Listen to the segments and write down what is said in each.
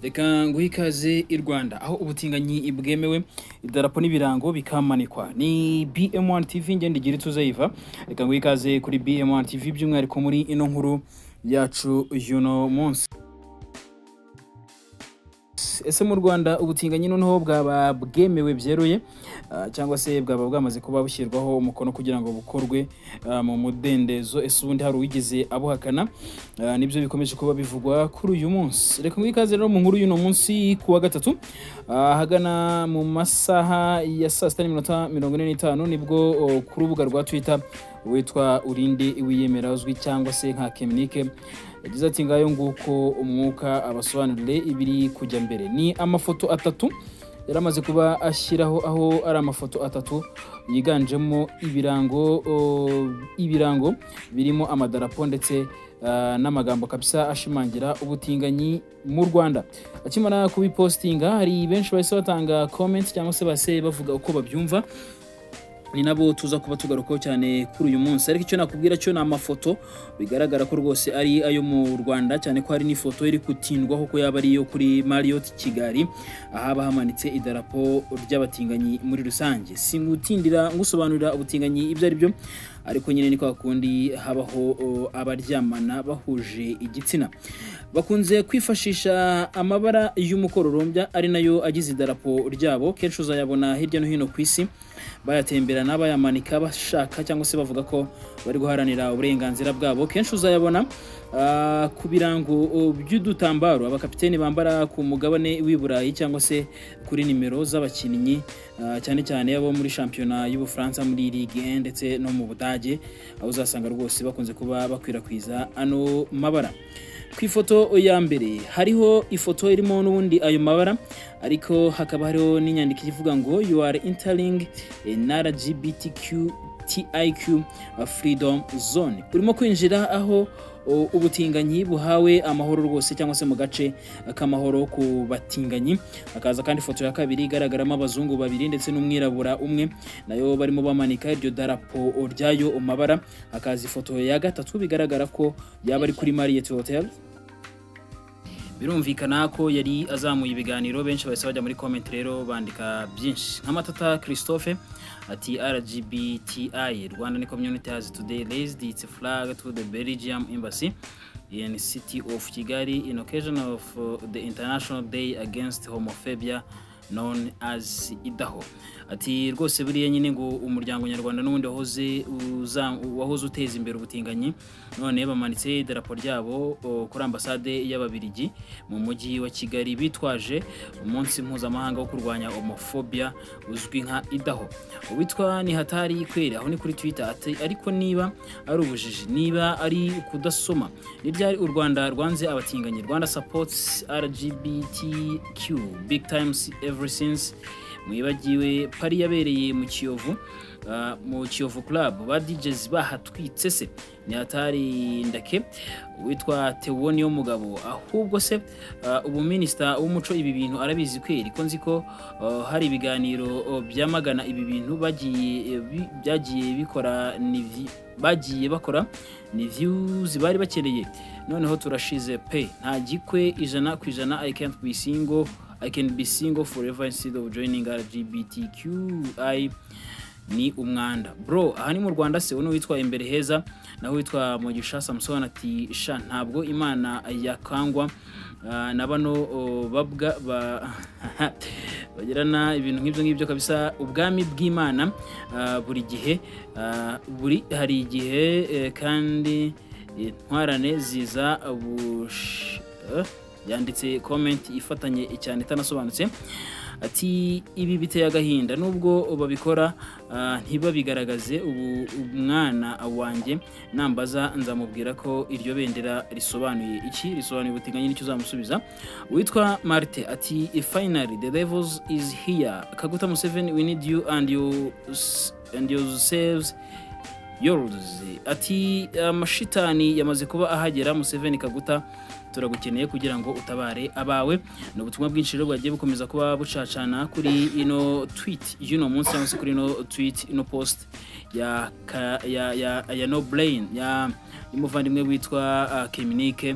reka nguhe ikaze i rwanda aho ubutinganyi bwemewe idarapo n'ibirango bikamanikwa ni bm1 tv ngende igira ituze yiva reka nguhe ikaze kuri bm1 tv by'umwihariko muri ino nkuru yacu y'uno munsi ese mu rwanda ubutinganyi noneho bwaba bwemewe byeruye ah, cyangwa se bwaba bwamaze kuba bushyirwaho umukono kugira ngo bukorwe ah, mu mudendezo ese ubundi hari uwigeze abuhakana Ah, nibyo bikomeje kuba bivugwa kuri uyu munsi reka nguhe ikaze rero mu nkuru y'uno munsi ku wa gatatu ahagana mu masaha ya saa sita n'iminota mirongo ine n'itanu nibwo oh, ku rubuga rwa twitter witwa urinde wiyemera uzwi cyangwa se nka keminike yagize ati ngayo nguko umwuka abasobanurire ibiri kujya mbere ni amafoto atatu yari amaze kuba ashyiraho aho ari amafoto atatu yiganjemo ibirango o, ibirango birimo amadarapo ndetse ah, n'amagambo kabisa ashimangira ubutinganyi mu rwanda akimara kubipostinga hari benshi bahise batanga comment cyangwa se bahise bavuga uko babyumva ni nabo tuza kuba tugarukaho cyane kuri uyu munsi ariko icyo nakubwira cyo ni amafoto bigaragara ko rwose ari ayo mu rwanda cyane ko hari n'ifoto iri gutindwaho ko yaba ari iyo kuri mariyoti kigali ahaba hamanitse idarapo ry'abatinganyi muri rusange singutindira ngusobanurira ubutinganyi ibyo ari byo ariko nyine ni kwa kundi habaho o, abaryamana bahuje igitsina bakunze kwifashisha amabara y'umukororombya ari nayo agize idarapo ryabo kenshi uzayabona hirya no hino ku isi bayatemberana bayamanika bashaka cyangwa se bavuga ko bari guharanira uburenganzira bwabo kenshi uzayabona ah, ku birango oh, by'udutambaro abakapiteni bambara ku mugabane w'i burayi cyangwa se kuri nimero z'abakinnyi ah, cyane cyane abo muri shampiyona y'ubufaransa muri ligue 1 ndetse no mu budage aho uzasanga rwose bakunze kuba bakwirakwiza ano mabara ku ifoto ya mbere hariho ifoto irimo n'ubundi ayo mabara ariko hakaba hariho n'inyandiko ivuga ngo you are entering an LGBTQ TIQ freedom zone urimo kwinjira aho o, ubutinganyi buhawe amahoro rwose cyangwa se mu gace k'amahoro ku batinganyi hakaza kandi ifoto ya kabiri igaragaramo abazungu babiri ndetse n'umwirabura umwe nayo barimo bamanika iryo darapo ryayo mabara hakaza ifoto ya gatatu bigaragara ko yaba ari kuri Marriott Hotel birumvikana ko yari azamuye ibiganiro benshi bahise bajya muri comment rero bandika byinshi nk'amatata christophe ati rgbti rwanda community has today raised its flag to the belgium embassy in city of kigali in occasion of uh, the international day against homophobia known as idaho ati rwose buriya nyine ngo umuryango nyarwanda n'ubundi wahoze uza- wahoze uteza imbere ubutinganyi none bamanitse idarapo ryabo o, kuri ambasade y'ababirigi mu mujyi wa kigali bitwaje umunsi mpuzamahanga wo kurwanya homofobia uzwi nka idaho uwitwa ni hatari kweri aho ni kuri twitter ati ariko niba ari ubujiji niba ari kudasoma ni ryari u rwanda rwanze abatinganyi rwanda supports rgbtq big times ever since mwibagiwe pari yabereye mu kiyovu ah, mu kiyovu club ba DJs bahatwitse se ni hatari ndake witwa tewoni yo mugabo ahubwo se ah, ubuminisita w'umuco ibi bintu arabizi kweri ko nzi ko ah, hari ibiganiro oh, byamagana ibi bintu bagiye eh, bi- byagiye bikora ni vi- bagiye bakora ni views bari bakeneye noneho turashize pe nta gikwe ijana ku ijana i can't be single i can be single forever instead of joining lgbtqi ni umwanda bro aha ni mu rwanda se uno witwa imbere heza naho witwa mugisha samusoni ati sha ntabwo imana yakangwa Ah, na bano oh, babwa ba bagirana ibintu nk'ibyo ngibyo kabisa ubwami bw'imana ah, buri gihe ah, buri hari igihe eh, kandi intwarane ziza bush eh, yanditse comment ifatanye cyane itanasobanutse ati ibi biteye agahinda nubwo babikora ah, ntibabigaragaze ubu umwana wanjye nambaza nzamubwira ko iryo bendera risobanuye iki risobanuye ubutinganyi nicyo uzamusubiza witwa marte ati finally the levels is here kaguta museveni we need you and you and yourselves yours ati amashitani yamaze kuba ahagera museveni kaguta turagukeneye kugira ngo utabare abawe ni ubutumwa bwinshi rero bwagiye bukomeza kuba bucacana kuri ino tweet y'uno munsi cyangwa se kuri ino tweet ino post ya ka- ya ya, ya no brain ya y'umuvandimwe witwa uh, keminike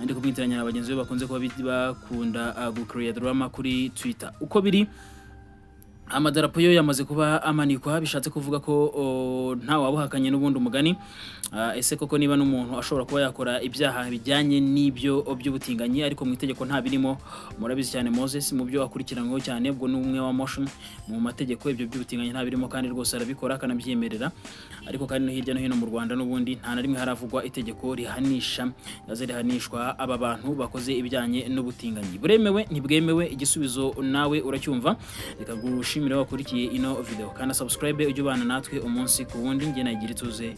ndi kumwitiranya na bagenzi be bakunze kuba bit- bakunda uh, gucreate drama kuri twitter uko biri amadarapo yo yamaze kuba amanikwa bishatse kuvuga ko o, nta wabuhakanye n'ubundi umugani Ah, ese koko niba n'umuntu ashobora kuba yakora ibyaha bijyanye n'ibyo by'ubutinganyi ariko mu itegeko nta birimo murabizi cyane moses mu byo akurikiranyweho cyane ubwo ni umwe wa motion mu mategeko ibyo by'ubutinganyi nta birimo kandi rwose arabikora akanabyemerera ariko kandi no hirya no hino mu rwanda n'ubundi nta na rimwe haravugwa itegeko rihanisha yaze rihanishwa aba bantu bakoze ibijyanye n'ubutinganyi buremewe ntibwemewe igisubizo nawe uracyumva reka gushimira wakurikiye ino video kandi subscribe ujye ubana natwe umunsi ku wundi njye nayigira ituze